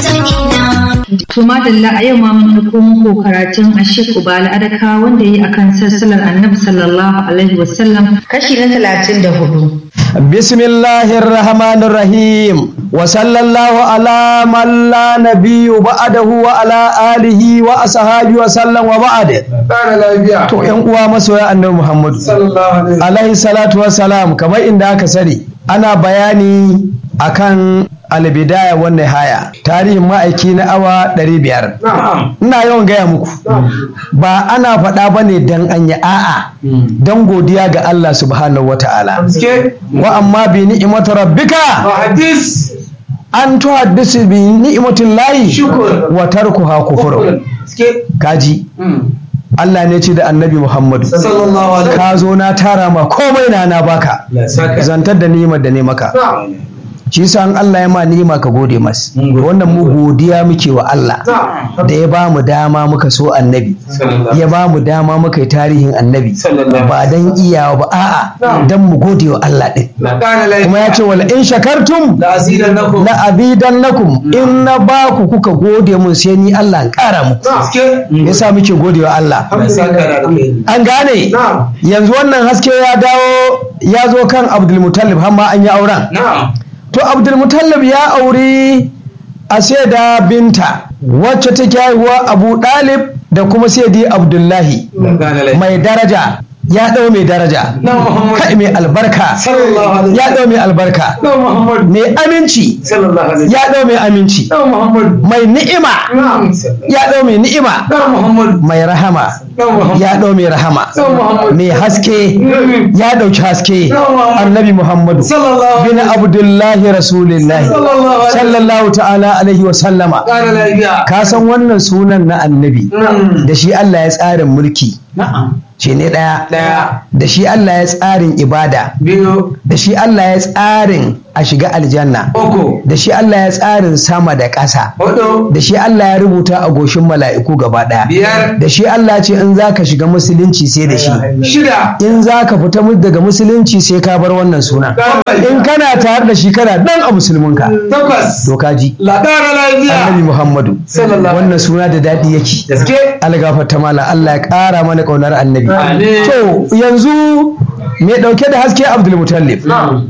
To madalla a yau ma mun ɗauko muku karatun Ashik Ubala Adaka wanda yi akan sassalar Annabi sallallahu alaihi wasallam kashi na talatin da hudu. Bismillahir Rahmanir Rahim wa sallallahu ala man la nabiyyu ba'dahu wa ala alihi wa ashabihi wa sallam wa ba'd. To ƴan uwa masoya Annabi Muhammadu alaihi salatu wa salam kamar inda aka sani ana bayani akan albidaya wannan haya tarihin ma'aiki na awa 500 ina yawan gaya muku ba ana faɗa ba ne don an yi a'a don godiya ga Allah subhanahu wa ta'ala wa amma bi ni'imatu rabbika an tuhaddisu bi ni'imatin layi wa tarkuha kufur kaji Allah ne ce da annabi Muhammadu ka zo na tara ma komai na na baka zantar da ni'imar da ne maka shi yasa an Allah ya ma ni'ima ka gode mas wannan mu godiya muke wa Allah da ya ba mu dama muka so annabi ya ba mu dama muka yi tarihin annabi ba dan iyawa ba a'a dan mu gode wa Allah din kuma ya ce wala in shakartum la azidannakum in na ba ku kuka gode mun sai ni Allah in kara muku yasa muke gode wa Allah an gane yanzu wannan haske ya dawo ya zo kan Abdul Muttalib har ma an yi auren to abdulmutallab ya auri a da binta wacce take haihuwa abu dalib da kuma saidi abdullahi mai daraja ya ɗau mai daraja kai mai albarka ya ɗau mai albarka mai aminci ya ɗau mai aminci mai ni'ima ya ɗau mai ni'ima mai rahama ya ɗau mai rahama mai haske ya ɗauki haske annabi muhammadu bin abdullahi rasulillahi sallallahu ta'ala alaihi wa sallama ka san wannan sunan na annabi da shi Allah ya tsarin mulki shi ne ɗaya da shi Allah ya tsarin ibada da shi Allah ya tsarin a shiga aljanna da shi Allah ya tsarin sama da ƙasa da shi Allah ya rubuta a goshin mala'iku gaba ɗaya da shi Allah ce in za ka shiga musulunci sai da shi in za ka fita daga musulunci sai ka bar wannan suna in kana tare da shi kana dan a musulminka doka ji annabi muhammadu wannan suna da daɗi yake algafar mala Allah ya ƙara mana ƙaunar annabi to yanzu mai ɗauke da haske abdulmutallif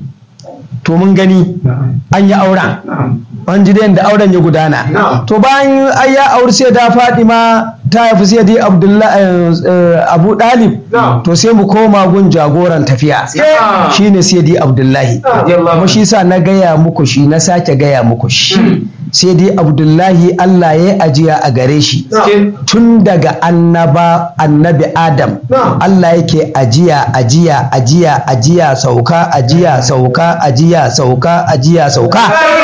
to mun gani an yi auren an ji da auren ya gudana to bayan an ya auri sai da fadima ta haifi sai dai abu dalib to sai mu koma gun jagoran tafiya shine sai dai abdullahi kuma shi sa na gaya muku shi na sake gaya muku shi sai dai abdullahi Allah ya ajiya a gare shi tun daga annaba annabi adam Allah yake ajiya ajiya ajiya ajiya sauka ajiya sauka ajiya sauka ajiya sauka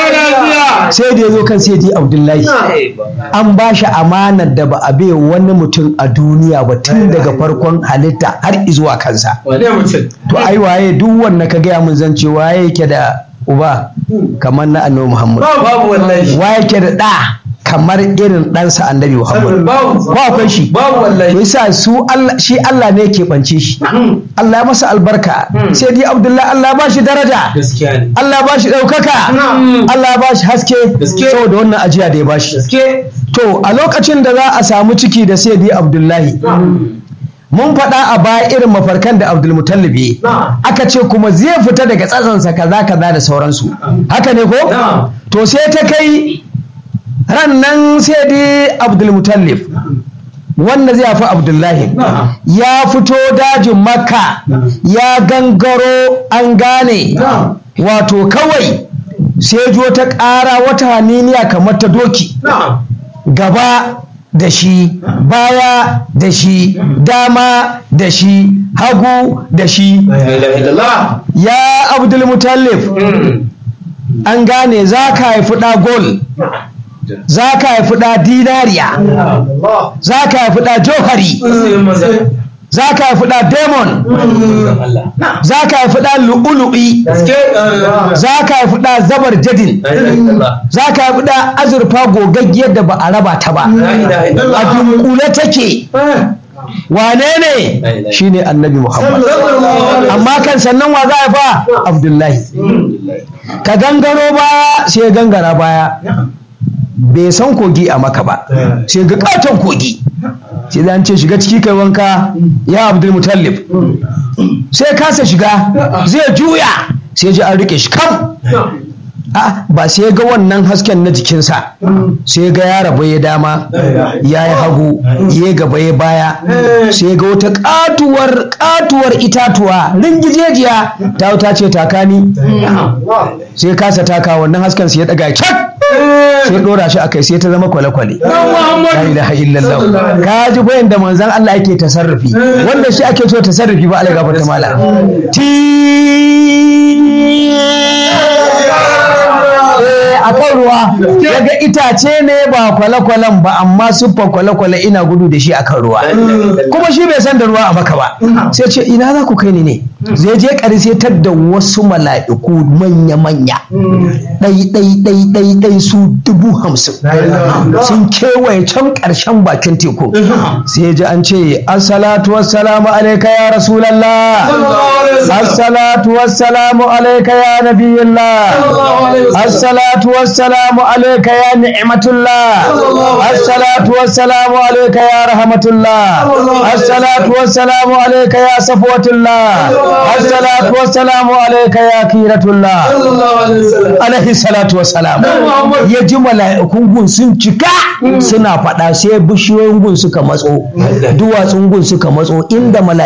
sai da ya zo kan sai dai abdullahi an ba shi amanar da ba a bai wani mutum a duniya ba tun daga farkon halitta har izuwa kansa to ai waye duk wanda ka gaya mun zance waye yake da uba kamar na annabi Muhammad. Babu wallahi. Wa yake da ɗa kamar irin ɗansa annabi Muhammad. Babu. Ba akwai shi. Babu wallahi. To yasa su Allah shi Allah ne ke bance shi. Allah ya masa albarka. Sai dai Abdullahi Allah ba shi daraja. Gaskiya ne. Allah ba shi ɗaukaka. Allah ba shi haske. Gaske. Saboda wannan ajiya da ya ba shi. Gaske. To a lokacin da za a samu ciki da sai dai Abdullahi. mun faɗa a baya irin mafarkan da abdulmutallib ya aka ce kuma zai fita daga tsatsansa kaza kaza da sauransu haka ne ko to sai ta kai ran nan sai dai abdulmutallib wanda zai fi abdullahi ya fito dajin makka ya gangaro an gane wato kawai sai jo ta ƙara wata haniniya kamar ta doki gaba da shi baya da shi dama da shi hagu da shi ya abdulmutallif an gane za ka haifi ɗa gol za ka haifi ɗa dinariya za ka haifi ɗa johari za ka haifi ɗa demon za ka haifi ɗa lu'ulu'i za ka haifi ɗa zabar jadin za ka haifi ɗa azurfa gogaggiyar da ba a raba ta ba a dunkule take wane ne shine annabi muhammad amma kan sannan wa za a fa abdullahi ka gangaro baya sai gangara baya bai san kogi a maka ba sai ga katon kogi sai an ce shiga ciki kai wanka ya abdul mutallib sai kasa shiga zai juya sai ji an rike shi kam a ba sai ga wannan hasken na jikinsa sai ga ya rabu ya dama ya yi hagu ya gaba ya baya sai ga wata katuwar katuwar itatuwa ringijejiya ta ta ce takani sai kasa taka wannan hasken sai ya daga cak sai dora shi akai sai ta zama kwale-kwale la ilaha illallah ka ji bayan da manzon Allah yake tasarrufi wanda shi ake so tasarrufi ba Allah gafarta mala ti a kan ruwa yaga itace ne ba kwale-kwalen ba amma siffar kwale-kwale ina gudu da shi a kan ruwa kuma shi bai san da ruwa a maka ba sai ce ina za ku kai ni ne zai je ƙarshe tar da wasu mala'iku manya-manya ɗai ɗai ɗai ɗai ɗai su dubu hamsin sun kewaye can ƙarshen bakin teku sai ji an ce assalatu wassalamu alaika ya rasulallah assalatu wassalamu alaika ya nabiyullah assalatu wassalamu alaika ya ni'matullah assalatu wassalamu alaika ya rahmatullah assalatu wassalamu alaika ya safwatullah assalatu wassalamu alaika ya kiratullah alaihi salatu wassalam ya ji mala'ikun gun sun cika suna faɗa sai bishiyoyin gun suka matso duwatsun gun suka matso inda